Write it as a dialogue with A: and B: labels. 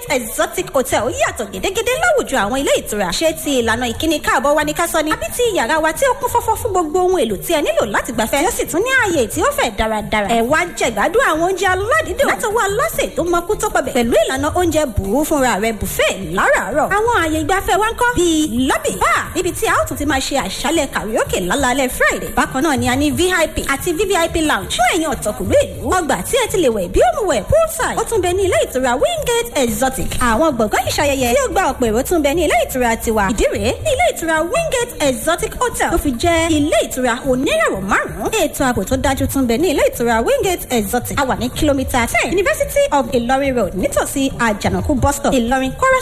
A: wingate exotic hotel yàtọ̀ gédégédé láwùjọ àwọn ilé ìtura ṣé ti ìlànà ìkíni káàbọ̀ wa ní ká sọ ni àbí ti yàrá wa tí ó kún fọ́fọ́ fún gbogbo ohun èlò tí ẹ nílò láti gbafẹ́ tí ó sì tún ní ààyè tí ó fẹ̀ dáradára ẹ wá jẹ̀gbádùn àwọn oúnjẹ aládìídùn látọwọ́ aláṣẹ tó mọkú tó pọbẹ̀ pẹ̀lú ìlànà oúnjẹ bùú fúnra rẹ̀ buffet láràárọ̀ àwọn ààyè ìgbafẹ́ wa ń kọ́ bíi lobby bar níbi tí a ó tún ti máa ṣe àṣálẹ̀ karaoke lálálẹ́ friday bákan náà ni a ní vip àti vvip lounge fún ẹ̀yin ọ̀tọ̀kùlú ìlú ọgbà tí ẹ ti lè wẹ̀ bí ó mu wẹ̀ poolside ó tún bẹ ní ilé ìtura wingate exotic àwọn gbọ̀ngàn ìṣayẹyẹ tí ó gba ọ̀pọ̀ èrò tún bẹ ní ilé ìtura tiwa ìdí rèé ní ilé ìtura wingate exotic hotel tó fi jẹ́ ilé ìtura onírẹ̀wọ̀ márùn-ún ètò ààbò tó dájú tún bẹ ní ilé ìtura wingate exotic a wà ní kìlómítà ten university of ilorin road nítòsí àjànàkú bus stop ìlọrin chorus